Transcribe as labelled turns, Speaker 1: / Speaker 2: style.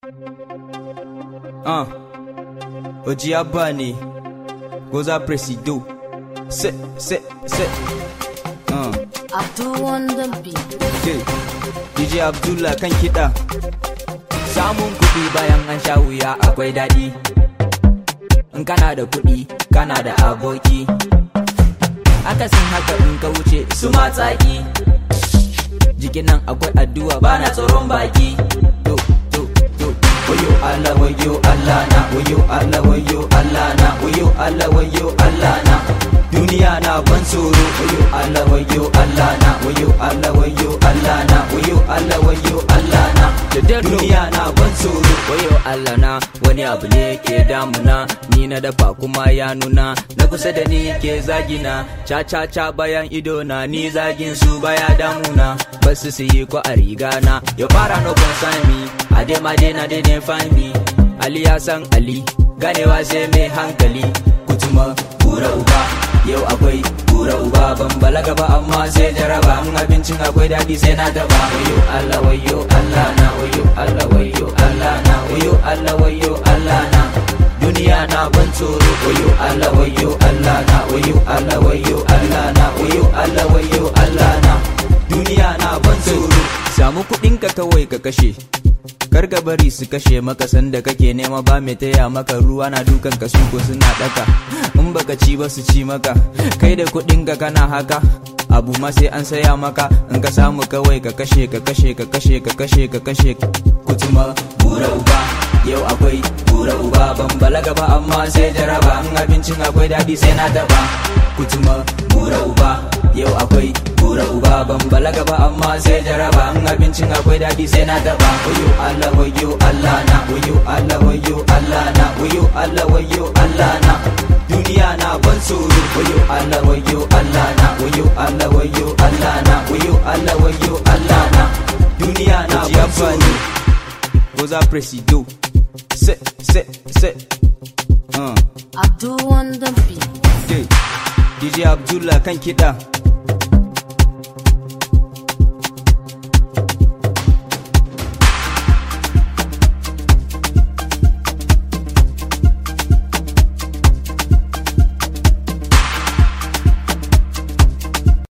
Speaker 1: Ah, Oji Abba ne, Goza Presido, se, se, se. Ah,
Speaker 2: Abdul on the beat.
Speaker 1: okay. DJ Abdullah kan kiɗa.
Speaker 3: Samun kuɗi bayan an sha wuya akwai daɗi. In kana da kuɗi, kana da aboki. Akasin haka in ka wuce su matsaki. Jikin nan akwai addu'a bana tsoron baki. To, to, to. Wayo Allah, wayo Allah na, wayo Allah, wayo Allah na, wayo Allah, wayo Allah na. Duniya na ban tsoro, wayo Allah, wayo Allah na, wayo Allah, wayo Allah na, wayo Allah, wayo Allah na. Duniya na ban tsoro, wayo Allah na, wani abu ne ke damuna, ni na dafa kuma ya nuna, na kusa da ni ke zagina, ca ca ca bayan ido na, ni zagin su baya damuna, basu su yi ko a riga na, ya fara no concern me, a dai ma dai na dai dai find me, Ali ya san Ali, ganewa sai mai hankali, kutuma kura uba, yau akwai kura uba ban balaga ba amma sai jaraba, in abincin akwai daɗi sai na daba, wayo Allah wayo Allah na, wayo Allah wayo Allah na, wayo Allah wayo Allah na. Duniya na ban tsoro wayo Allah wayo Allah na wayo Allah wayo Allah na wayo Allah wayo Allah na Duniya na ban tsoro
Speaker 1: Samu kuɗinka kawai ka kashe. Kar ka bari su kashe maka sanda kake nema ba mai taya maka ruwa na dukan ka ko suna daka in baka ci ba su ci maka kai da kuɗin ka kana haka abu ma sai an saya maka in ka samu kawai ka kashe ka kashe ka kashe ka kashe ka kashe
Speaker 3: kutuma bura uba yau akwai bura uba ban balaga ba amma sai jaraba in abincin akwai daɗi sai na daba kutuma bura uba yau akwai bura uba ban balaga ba amma sai jaraba in abincin akwai daɗi sai na daba wayo Allah wayo Allah na wayo Allah wayo Allah na wayo Allah wayo Allah na duniya na ban tsoro wayo Allah wayo Allah na wayo Allah wayo Allah na wayo Allah wayo Allah na duniya na
Speaker 1: Oji
Speaker 3: ban
Speaker 1: Abba
Speaker 3: tsoro
Speaker 1: ne, Goza Presido, se, se, se. Ah,
Speaker 2: Abdul on the beat.
Speaker 1: okay. DJ Abdullah kan kiɗa.